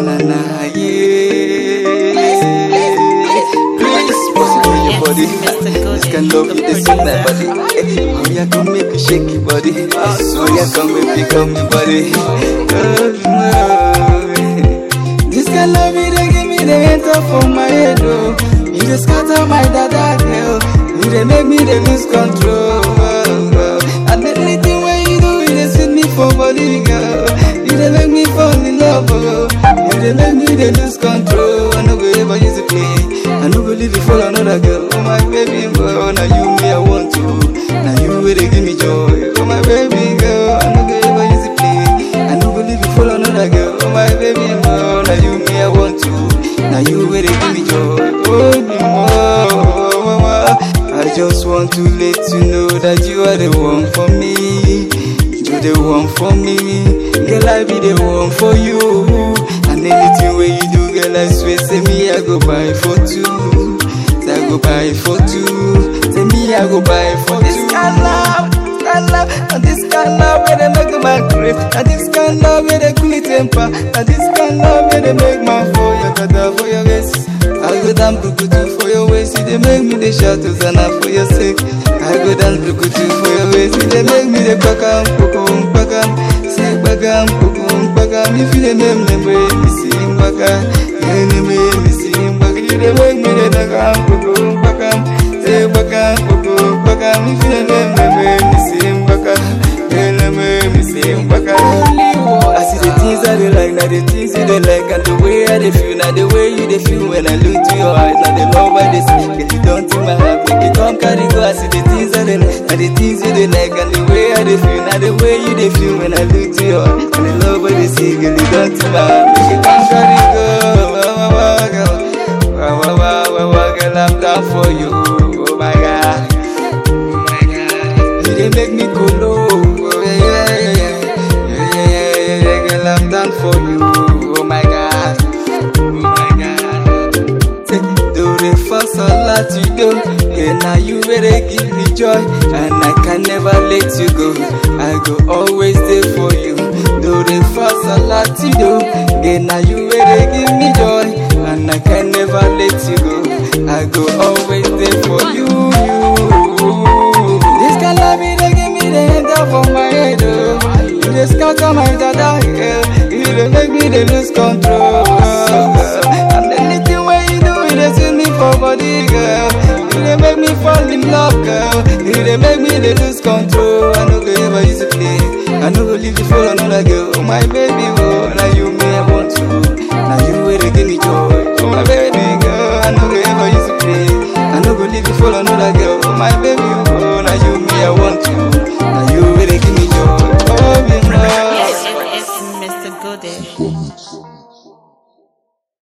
na na yeah. Please, what's it in your body? This kind of love you dey sweet my body. Eh, Oh yeah, come make me shake your body. Oh yeah, come make me come me body. Oh, no. This kind love you dey give me the enter for my head oh. You dey scatter my dada girl. You dey make me dey lose control. Oh, oh. And anything wey you do, you dey sweet me for body girl. You dey make me fall in love oh. You dey make me dey lose control. I no go ever use it play. I no go leave you for another girl. Oh my baby boy, now you me I want to. Now you wey dey give me joy. Oh my baby girl, I no go ever use it play. I no go leave you for another girl. Oh my baby boy, now you me I want to. Now you wey dey give me joy. Oh me more. I just want to let you know that you are the one for me. You the one for me. Girl, I be the one for you. And anything where you do, girl, I swear, say me, I go buy for two. Say I go buy for two. Say me, I go buy for this kind love. Kind love, and this kind love where they make my grave, and this kind love where they cool it temper, and this kind love where they make my for your kata for your waist. I go down bukutu for your waist, you they make me the shout Hosanna for your sake. I go down bukutu for your waist, you they make me the bakam, pokum, bakam, say bakam, pokum, bakam. If you the name, name, me sing bakam, you name me sing bakam. You they make me the bakam, pokum, bakam, say bakam, pokum, bakam. If you the name, name, me sing bakam, you name me sing bakam. I see the things I they like, now the things you they like, and the way I they feel, now the way you they feel when I look to your eyes, now the love I they see, get it down to my heart, make it come carry go. I see the things I they like, now the things you they like, and the way I they feel, now the way you they feel when I look to your eyes, and the love I they see, get it down to my heart, make it come carry go. Wah, wah, wah, girl. Wah, wah, wah, wah, wah, girl, I'm down for you. Oh my God. Oh my God. You they make me go low. Oh yeah, yeah, yeah, yeah. Yeah, yeah, yeah, yeah, yeah, girl, I'm down for you. Oh my God. Oh my God. Say, do the first a lot you do. Yeah, now you really give me joy. And I can never let you go. I go always there for you. Do the first a lot you do. Yeah, now you really give me joy. And I can never let you go. I go always there for you. you. This kind love me, they give me the hand up for my head. Oh. You just scatter my dada, girl. You dey make me dey lose control. And anything where you do, you dey sweet me for body, girl. You dey make me fall in love, girl. You dey make me dey lose control. I no go ever use it play. I no go leave you for another girl. Oh my baby, oh, now you me I want to. Now you wey dey give me joy. Oh my baby girl, I no go ever use it play. I no go leave you for another girl. Oh my baby, oh, now you me I want to.